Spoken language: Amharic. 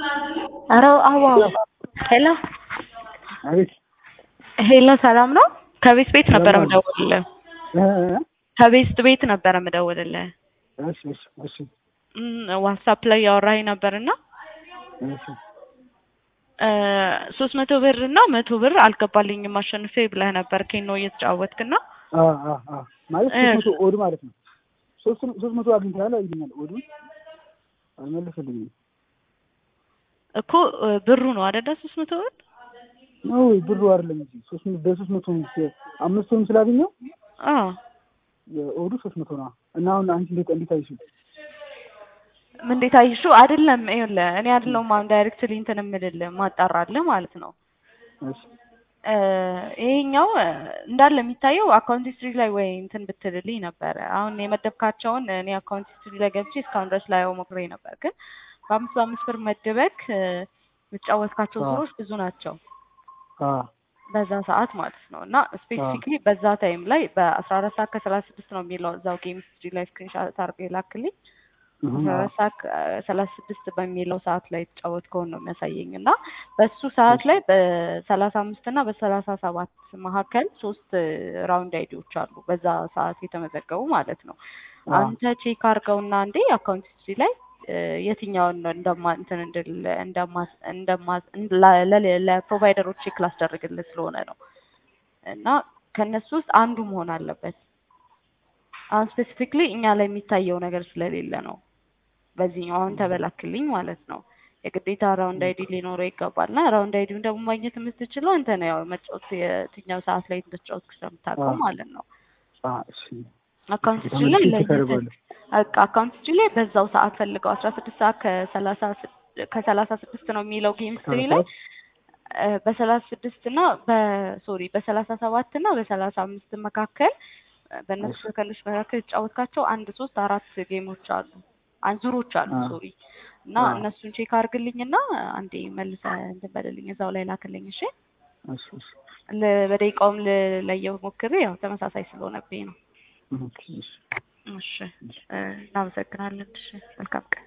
ኧረ አዋ ሄሎ አቤት ሄሎ ሰላም ነው? ከቤት ቤት ነበረ ሰላም ነው። የምደውልልህ። እ እ ከቤት ቤት ነበረ የምደውልልህ። እሺ እሺ እሺ እም፣ ዋትሳፕ ላይ ያወራኝ ነበርና እሺ ሶስት መቶ ብር እና መቶ ብር አልገባልኝም አሸንፌ ብለህ ነበር ኬኖ እየተጫወትክና አ አ አ ማለት እ ሶስት መቶ ኦድ ማለት ነው። ሶስት ሶስት መቶ አግኝተሃል ይሉኛል። ኦዱን አልመለሰልኝም እኮ እ፣ ብሩ ነው አይደለ? ሶስት መቶ ብር ነው ብሩ አይደለም እንጂ ሶስት መቶ በሶስት መቶ አምስቱንም ስላገኘው አዎ የኦዱ ሶስት መቶ ነው እና አሁን አንቺ እንዴት እንዴት አይሽው? ምን እንዴት አይሹ አይደለም። ይኸውልህ እኔ አይደለሁም አሁን ዳይሬክትሊ እንትን የምልልህ ማጣራልህ ማለት ነው። እሺ እ፣ ይሄኛው እ፣ እንዳለ የሚታየው አካውንት ሂስትሪ ላይ ወይ እንትን ብትልልኝ ነበረ። አሁን የመደብካቸውን እኔ አካውንት ሂስትሪ ላይ ገብቼ እስካሁን ድረስ ላየው ሞክሬ ነበር፣ ግን በአምስት በአምስት ብር መደበክ እ፣ የምትጫወትካቸው አ ዙሮች ብዙ ናቸው አ በዛ ሰዓት ማለት ነው። እና አ ስፔሲፊክሊ በዛ ታይም ላይ በአስራ አራት ሰዓት ከሰላሳ ስድስት ነው የሚለው እዛው ጌም ሂስትሪ ላይ ስክሪንሻት አድርገህ ላክልኝ። እህ አስራ አ አራት ሰዓት ሰላሳ ስድስት በሚለው ሰዓት ላይ የተጫወትከውን ነው የሚያሳየኝ እና በሱ ሰዓት እሺ ላይ በሰላሳ አምስት እና በሰላሳ ሰባት መካከል ሶስት ራውንድ አይዲዎች አሉ በዛ ሰዓት የተመዘገቡ ማለት ነው። አ አንተ ቼክ አድርገውና እንዴ አካውንት ሂስትሪ ላይ እ፣ የትኛውን ነው እንደማ እንትን እንድል እንደማ እንደማ ለ- ለ- ለፕሮቫይደሮች ቼክ ላስደርግልህ ስለሆነ ነው እና ከእነሱ ውስጥ አንዱ መሆን አለበት። አሁን ስፔሲፊክሊ እኛ ላይ የሚታየው ነገር ስለሌለ ነው በዚህኛው አሁን ተበላክልኝ ማለት ነው። የግዴታ ራውንድ አይዲ ሊኖረው ይገባል እና ራውንድ አይዲውን ደግሞ ማግኘት የምትችለው አንተ ነው ያው መጫወት የትኛው ሰዓት ላይ እንደተጫወትክ አ ስለምታውቀው ማለት ነው። አ እሺ አካውንት እሺ ሂስትሪ ላይ ተመልሼ ቼክ ለይተህ አደርገዋለሁ። በቃ አካውንት ሂስትሪ ላይ በዛው ሰዓት ፈልገው አስራ ስድስት ሰዓት ከሰላሳ ስድ- ከሰላሳ ስድስት ነው የሚለው ጌም ሂስትሪ ላይ ሰዓት እ፣ በሰላሳ ስድስት እና በሶሪ በሰላሳ ሰባት እና በሰላሳ አምስት መካከል እ፣ በእነሱ እሺ ሰከንዶች መካከል የተጫወትካቸው አንድ ሶስት አራት ጌሞች አሉ አን ዙሮች አሉ አ ሶሪ እና አ እነሱን ቼክ አድርግልኝና አንዴ መልሰህ እንትን በልልኝ እዛው ላይ ላክልኝ እሺ እሺ እሺ ለ- በደቂቃውም ልለየው ሞክሬ ያው ተመሳሳይ ስለሆነብኝ ነው ኦኬ እሺ እሺ እሺ እ፣ እናመሰግናለን እሺ መልካም ቀን